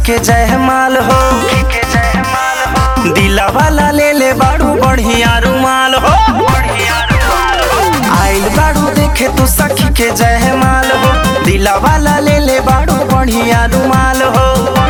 के जयमाल हो दिला वाला ले ले बाड़ू बढ़िया रुमाल हो आइल बाड़ू देखे तू सखी के जयमाल हो दिला वाला ले ले बाड़ू बढ़िया रुमाल हो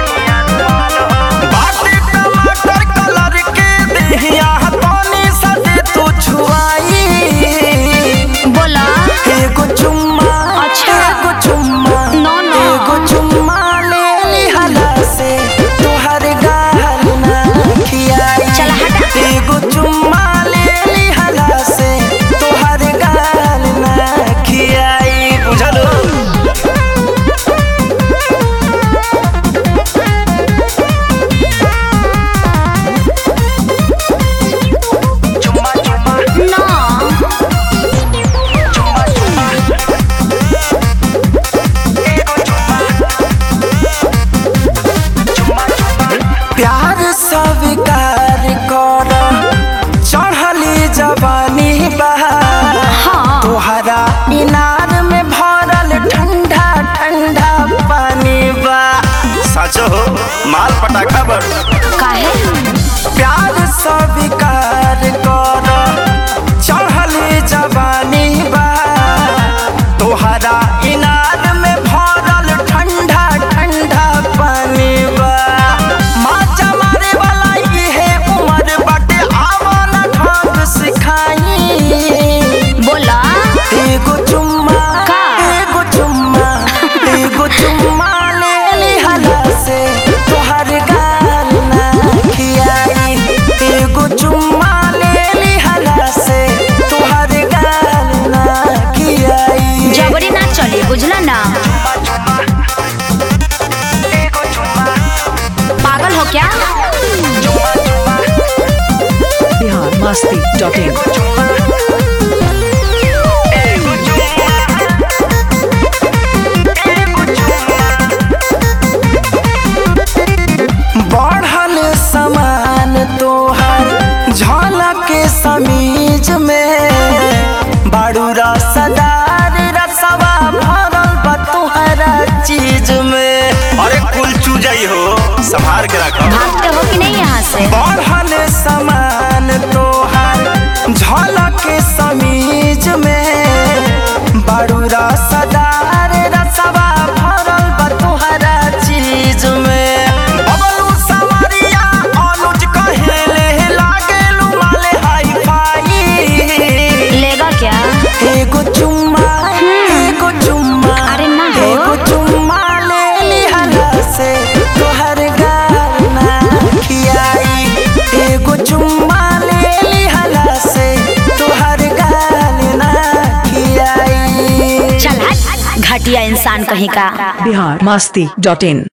बाटे टमाटर कलर के देहिया पानी सदे तू छुआई बोला एगो चुम्मा अच्छा। एगो चुम्मा No, no. एगो चुम्मा ले लिहला से तोहर गाल ना खियाई चला हटा। एगो चुम्मा ले लिहला से तोहर गाल ना खियाई बुझलो चुम्मा चुम्मा ना चुम्मा चुम्मा एगो चुम्मा चुम्मा चुम्मा प्यार स्वीकार कर चढ़ली जवानी बहा हाँ तोहरा इनार में भरल ठंडा ठंडा पानी बा सच हो माल पटाखा बड़ काहे प्यार स्वीकार कर चढ़ली जवानी बा तोहरा इनार में भरल ठंडा ठंडा पानी बा माचा मारे वाला इहे उमर बाटे आवन ढंग सिखाई बोला एगो चुम्मा का? एगो चुम्मा एगो चुम्मा ले लिहला से तोहर गाल ना खियाई एगो चुम्मा ले लिहला से तोहर गाल ना खियाई जबरी ना चली बुझला ना एगो चुम्मा पागल हो क्या चुम्मा चुम्मा बिहार मस्ती डॉट इन एगो चुम्मा एगो चुम्मा एगो चुम्मा बढ़ल समान तोहर झलक समीज में बाड़ू रसदार रसवा भरल बा तोहरा चीज में अरे कुल चूजई हो संभार के रखो भागते हो कि नहीं यहाँ से बढ़ल समान तोहर झलक समीज में बाड़ू रसदार रसवा भरल बा तोहरा चीज में बबलू सवरिया अनुज कहेले लागेलू माले हाई फाई लेगा क्या एगो चुम्मा एगो चुम्मा अरे ना हो। एगो चुम्मा ले लिहला से तोहर गाल ना खियाई एगो चुम्मा ले लिहला से तोहर गाल ना खियाई चल हट घटिया इंसान कहीं का बिहार मस्ती डॉट इन